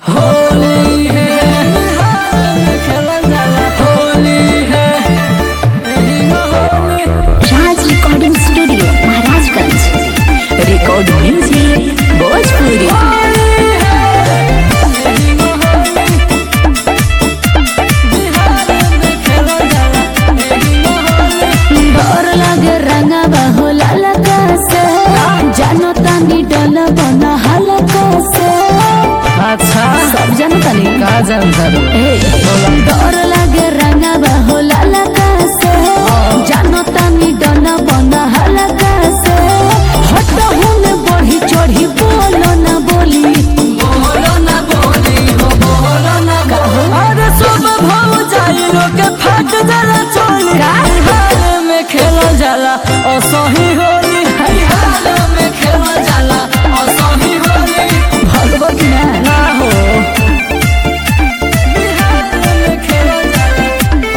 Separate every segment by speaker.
Speaker 1: होली है खेलल जाला होली है एही Holi
Speaker 2: Raj recording studio Maharajganj record music Bhojpuri डर लगे रंगवा हो ललका से जानो तानी डल बना हलका से
Speaker 1: अच्छा
Speaker 2: सब जानो तानी
Speaker 1: का जानता रू
Speaker 2: ए डर लगे रंगवा हो ललका से जानो तानी डल बना हलका से हट हुन बढ़ी चढ़ी बोलो ना बोली
Speaker 1: बोलो ना बोली हो बोलो ना बोली अरे सब भाव जाई के फट जाला चोली हाल में खेलल जाला असही होली हाल में खेलल जाला असही होली
Speaker 2: भगवत ना
Speaker 1: ना हो बिहार में खेलल जाला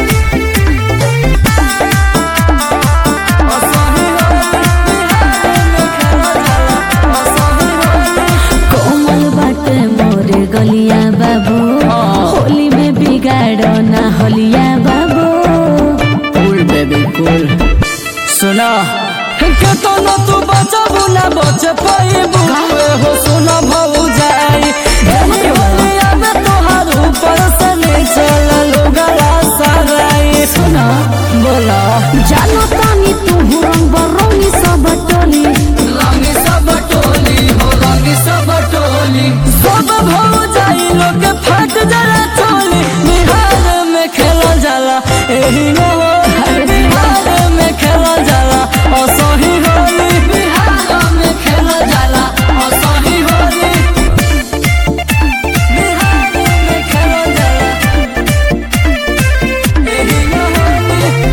Speaker 1: असही होली बिहार में खेलल जाला असही होली
Speaker 2: कोमल बाटे मोरे गलिया बाबू होली में बिगाड़ो ना होलिया बाबू
Speaker 1: कूल बेबी कूल सुना के तो न तू बचबू ना बच पाइबू हो सुना भऊ जाई होलिया में तोहार ऊपर से नीचे लोगला सराई
Speaker 2: सुनो
Speaker 1: बोला
Speaker 2: जानो तानी तू रंग बरंगी सब टोली
Speaker 1: रंगी सब टोली हो रंगी सब टोली सब भऊ जाई लोग फट जरा चोली बिहार में खेला जाला एही न होली बिहार में खेला जाला असही होली बिहार में खेला जाला असही होली बिहार में खेला जाला एही न होली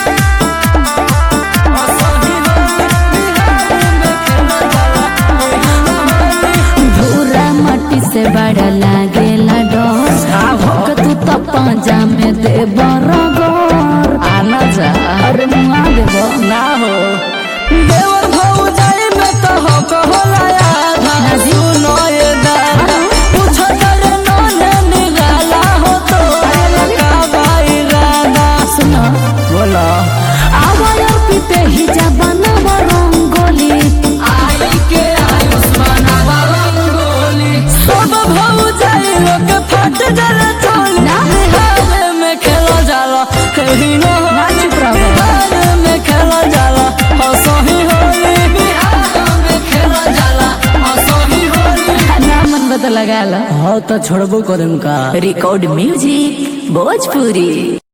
Speaker 1: असही होली बिहार में खेला जाला एही न होली
Speaker 2: धूरा मट्टी से बड़ा लागेला डर भोग तू तो पांजा में दे बरगर
Speaker 1: आना जा
Speaker 2: अरे मुआ देबो
Speaker 1: ना हो देवर भौ जाई में तो हो कहला आधा सुनो ये दादा पूछो करे नोने निराला हो तो का भाई राधा
Speaker 2: सुनो
Speaker 1: बोला
Speaker 2: आवाज पीते ही जबाना रंगोली
Speaker 1: आई के आयुष्मान वाला रंगोली सब भौ जाई लोग फट जरा चोली बिहार में खेला जाला कहीं ना हो
Speaker 2: ना चुप रहो
Speaker 1: बिहार में खेला जाला असही होली बिहार में खेला जाला असही होली
Speaker 2: ना मन बता लगा लो
Speaker 1: हाँ तो छोड़बो करम का
Speaker 2: रिकॉर्ड म्यूजिक भोजपुरी